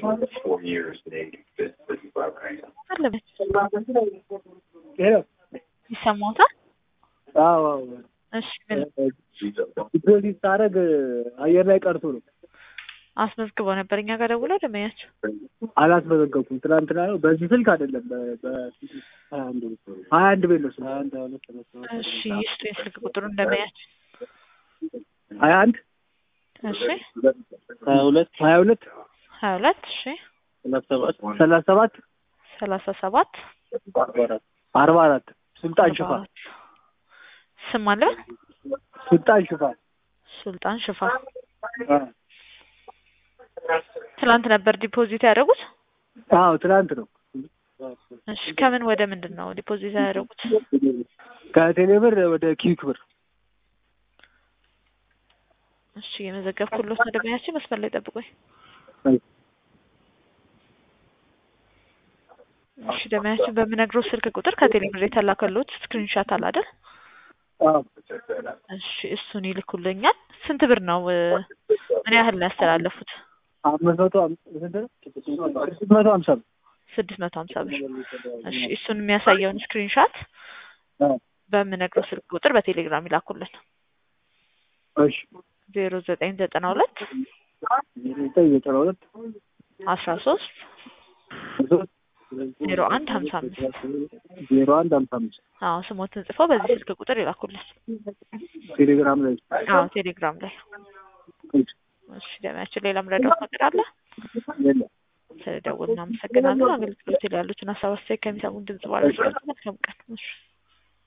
four years, they fit fifty-five grand. አለበት ሄሎ ይሰማዎታል? አዎ አዎ እሺ ምን ዲፖዚት ሳደርግ አየር ላይ ቀርቶ ነው አስመዝግበው ነበር እኛ ጋር ደውለው ደመኛቸው አላስመዘገብኩም። ትናንትና ነው በዚህ ስልክ አይደለም በ- በ- ሀያ አንድ ቤት ነው ስልክ እሺ ይስጡኝ ስልክ ቁጥሩ እንደመያቸው ሀያ አንድ እሺ ሀያ ሁለት ሀያ ሁለት ሀያ ሁለት እሺ ሰላሳ ሰባት ሰላሳ ሰባት አርባ አራት ሱልጣን ሽፋን ስም አለ ሱልጣን ሽፋን ሱልጣን ሽፋ ትላንት ነበር ዲፖዚት ያደረጉት አዎ ትናንት ነው እሺ ከምን ወደ ምንድን ነው ዲፖዚት ያደረጉት ከቴሌ ብር ወደ ኪዊክ ብር እሺ የመዘገብኩሎት ደመኛቸው መስመር ላይ ጠብቆኝ እሺ ደመኛችን በምነግረው ስልክ ቁጥር ከቴሌ ብር የተላከሎት ስክሪንሻት አለ አይደል አዎ እሺ እሱን ይልኩልኛል ስንት ብር ነው እ፣ ምን ያህል ነው ያስተላለፉት አምስት መቶ አም- ስንት ነው? ስድስት መቶ ሀምሳ ብር ስድስት መቶ ሀምሳ ብር እሺ እሱን የሚያሳየውን ስክሪንሻት አዎ በምነግረው ስልክ ቁጥር በቴሌግራም ይላኩልን እሺ ዜሮ ዘጠኝ ዘጠና ሁለት ዘጠኝ ዘጠና ሁለት አስራ ሶስት ዜሮ አንድ ሀምሳ አምስት ዜሮ አንድ ሀምሳ አምስት አዎ ስሞትን ጽፈው በዚህ ስልክ ቁጥር ይላኩልን ቴሌግራም ላይ አዎ ቴሌግራም ላይ እሺ ደሚያችን ሌላ ምረዳው ነገር አለ የለም ስለደወሉ እናመሰግናለን አገልግሎት ላይ ያሉትን ሀሳብ አስተያየት ከሚሰሙን ድምጽ ባለ መልካም ቀን እሺ